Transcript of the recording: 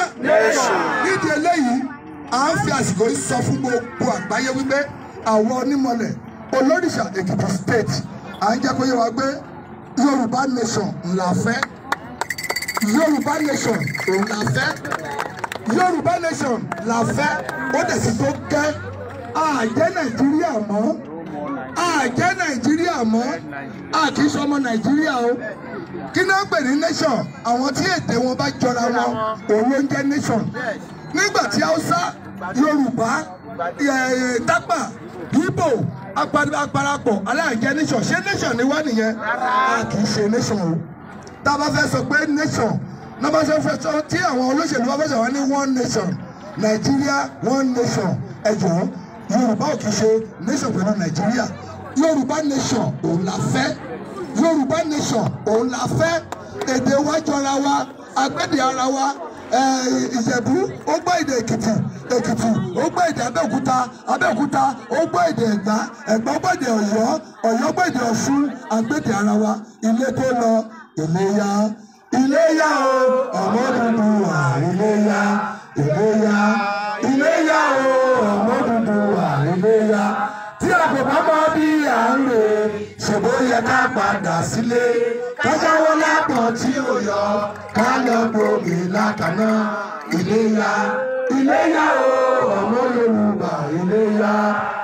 nídìí eléyìí à ń fi àsìkò yìí sọ fún gbogbo àgbáyé wípé àwọn onímọ̀lẹ̀ olóríṣà Èkìtì state à ń jẹ́ kó yé wa pé Yorùbá nation ńlá fẹ́ Yorùbá nation òun la fẹ́ Yorùbá nation la fẹ́ ó dẹ̀ sì tó gẹ́ àjẹ́ Nàìjíríà mọ́ àjẹ́ Nàìjíríà mọ́ àkì í sọmọ Nàìjíríà o kí náà pè ní nation àwọn tí èdè wọn bá jọra wọn òun ló ń jẹ́ nation nígbà tí Haúsá Yorùbá eh, Tápà Ìgbò aparapọ̀ aláàjẹ́ nation ṣé nation ni wá nìyẹn a kì í ṣe nation o tá a bá fẹ́ sọ pé nation náà bá fẹ́ sọ tí àwọn olóṣèlú bá fẹ́ sọ wọ́n ní one nation Nàìjíríà one nation ẹ jọ̀ọ́ Yorùbá ò kì í ṣe nation pẹ̀lú Nàìjíríà Yorùbá nation òun la fẹ́ Yorùbá nation òun la fẹ́ èdè wa jọra wa agbẹ́dẹ ara wa Ìjẹ̀bú ó gbọ́ èdè Èkìtì Èkìtì ó gbọ́ èdè Abẹ́òkúta Abẹ́òkúta ó gbọ́ èdè Ẹ̀gbá Ẹ̀gbá gbọ́ èdè Ọ̀yọ́ Ọ̀yọ́ gbọ́ èdè Ọ̀ṣun agbẹ́dẹ ara wa ilé tó lọ Iléyá Iléyá o ọmọ dúdú wà Iléyá Iléyá Iléyá o ọmọ dúdú wà Iléyá tí a kò bá mọ bí à ń lè ṣèbó yẹ ká padà sílé kájáwọ́ lápọ̀ tí ò yọ ká lọ gbòmí lákàná Iléyá Iléyá o ọmọ Yorùbá Iléyá.